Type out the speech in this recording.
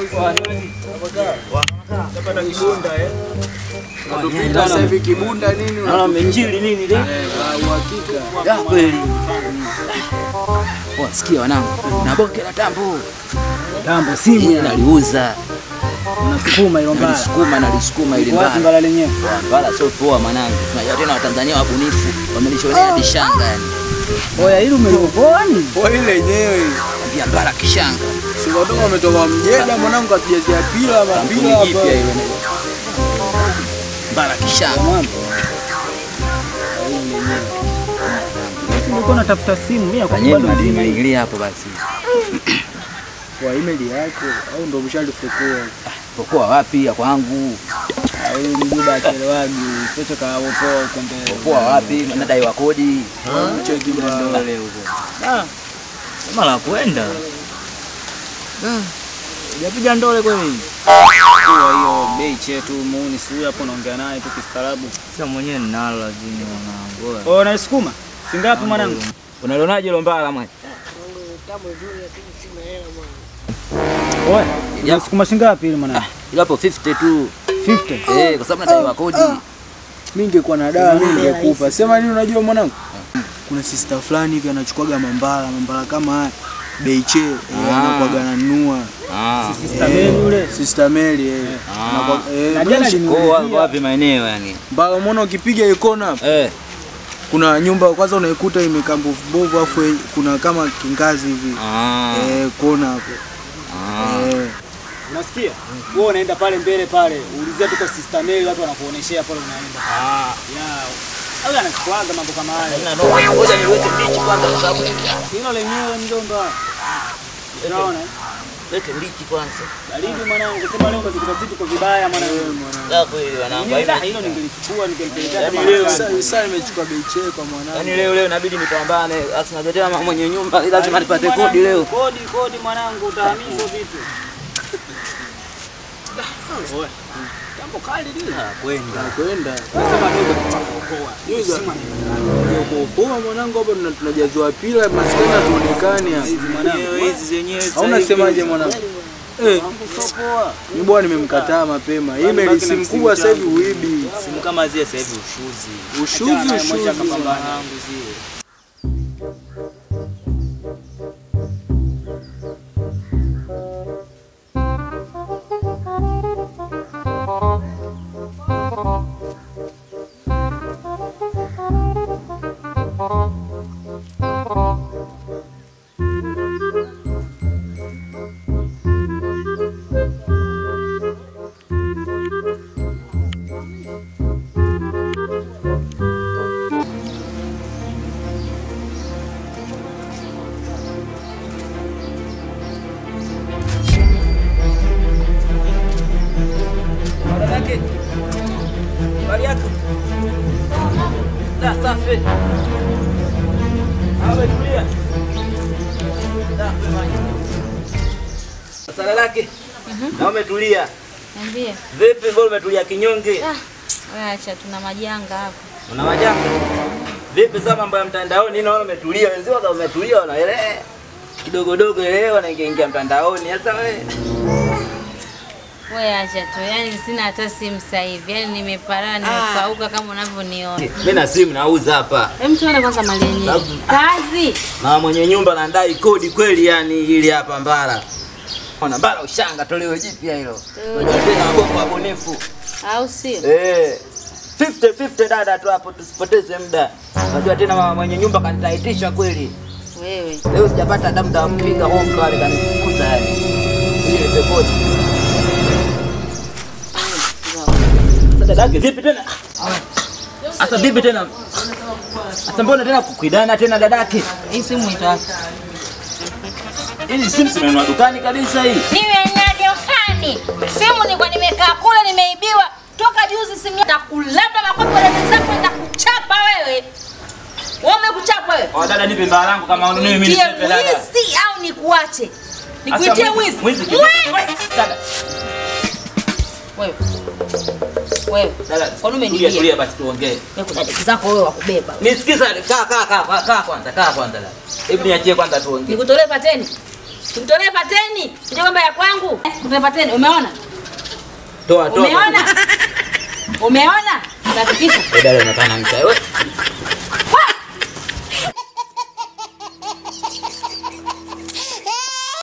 Tapata kibunda eh. Unatupita sasa hivi kibunda nini? Naona menjili nini ile? Eh, kwa uhakika. Ya kweli. Oh, sikia wanangu. Na bonge la tambo. Tambo simu ya Naliuza. unasukuma hilo mbaya. Nalisukuma nalisukuma ili Wapi mbaya. mbala lenyewe? Wala sio poa mwanangu. Tunajua tena Watanzania wabunifu. Wamelishonea hadi shanga yani. Oya hili umeliopoa ni? Kwa ile yenyewe. Pia mbara kishanga. Si watoka wametoka mjeda mwanangu katujazia pila Kampuni mapila jipya hapa. ile. Mbara kishanga. Mambo. Basi nilikuwa natafuta simu mimi Fanyeni akubali madini madini maingilia hapo basi. Kwa email yako au ndo mshalifukua? Pokoa wapi ya kwangu? Huyu mjuba achelewagi. Pesa kaopoa huko mbele. Pokoa wapi? Nadai wa kodi. Cheki bwana. Dole huko. Ah, Kama la kwenda. Japiga ndole kweli. Kwa hiyo bei chetu muuni si huyu hapo naongea naye tu kistaarabu. Sasa mwenyewe ninalo lazima mwanangu. Oh, naisukuma. Singapi mwanangu? Unalionaje hilo mbala mwana? Oya, nasukuma shingapi ile mwanangu? Ilo hapo 50 tu. 50. Eh, kwa sababu nadai wa kodi. Mimi ningekuwa na dawa mimi ningekupa. Sema nini unajua mwanangu? Kuna sister fulani hivi anachukuaga mambala, mambala kama haya. Beiche eh, Ah. anakuwaga ananunua. Ah. Sister Mary yule. Sister Mary eh. Ah. Anakuwa- eh, Na jana fresh. aliniulizia. Kwa wapi maeneo yani? Mbao umeona ukipiga hiyo kona hapo, Eh. kuna nyumba kwanza unaikuta imekaa mbovu bovu afu eh, kuna kama kingazi hivi. Ah. Eh, kona hapo. Ah. Eh. Unasikia? Wewe unaenda pale mbele pale, ulizia tuko Sister Mary watu wanakuoneshea pale unaenda. Ah. Ya. Au anakuaga mambo kama hayo. Ngoja niweke mbichi kwanza kwa sababu Hilo lenyewe mjomba. Unaona? weke mbichi kwanza. Baridi mwanangu, sema leo umezikuta vitu kwa vibaya mwanangu. Sasa kweli wanangu. Mimi haina- hilo ningelichukua ningempelekea Yaani kama leo- mwanangu. Sasa sasa nimechukua beiche kwa mwanangu. Yaani leo leo inabidi nipambane. Sasa natetea mama mwenye nyumba lazima nipate kodi leo. Kodi kodi mwanangu utahamishwa vitu. Oe. Jambo kali lile. Kwenda. Kwenda. Nasema dogo tutakuokoa. Yuza. Sima ni Kuopoa mwanangu hapo tuna- tunajazwa pila maskani hatuonekani hapa. mwanangu. Hizi zenyewe Au unasemaje mwanangu? Eh, Kusopoa. mimi bwana nimemkataa mapema. Hii meli simu kubwa sasa hivi uibi. simu kama zile sasa hivi ushuzi. Ushuzi ushuzi. Wanangu zile. Dadake. Habari yako? Da, safi. Awe tulia. Da, kwema. Sala lake. Na umetulia. Niambie. Vipi mbona umetulia kinyonge? Ah, wewe acha tuna majanga hapa. Una majanga? Vipi sasa mambo ya mtandaoni naona umetulia, wenzio kama umetulia wanaelewa. Kidogo dogo elewa wanaingia ingia mtandaoni. Sasa wewe Wewe acha tu. Yaani sina hata simu sasa hivi. Yaani nimeparana nimepauka kama unavyoniona. mimi na simu nauza hapa. Hem tuone kwanza mali yenyewe. Sababu- Kazi. Na mwenye nyumba anadai kodi kweli yani ili hapa Mbara. Ona Mbara ushanga tolewe jipya hilo. Unajua tena mabongo wabunifu. Au sio? Eh. 50 50 dada tu hapo tusipoteze muda. Unajua tena mama mwenye nyumba kanitaitisha kweli. Wewe. Leo sijapata hata muda wa kupiga home pale kanifukuza yani. Ile peponi. Sasa dadake vipi tena? Sasa vipi tena? Sasa mbona tena kukuidana tena dadake? Hii simu itawaka. Hizi simu zimenunua dukani kabisa hii. Niwe nani ufani? Simu nilikuwa nimekaa kule nimeibiwa. Toka juzi simu nitakulamba makofi wale wenzako nitakuchapa wewe. Wewe umekuchapa wewe. Oh, dada nipe mbaa langu kama ununue mimi Nitie nipe dada. wizi au nikuache? Asa, Nikuitie mwizi- wizi. mwizi kidogo. Wewe. Dada, Wewe. Wewe. dada, Kwani tulia, umenibia? tulia basi tuongee. Wewe kuna deki zako wewe wa kubeba. Nisikiza, kaa kaa kaa kaa kwanza, kaa kwanza dada. Hebu niachie kwanza tuongee. Nikutolee pateni. Mtolee pateni. Sije kwamba ya kwangu. Eh, Mtolee pateni. Umeona? Toa toa. Umeona? Umeona? Hakikisha. Wewe dada unataka na mcha. Wewe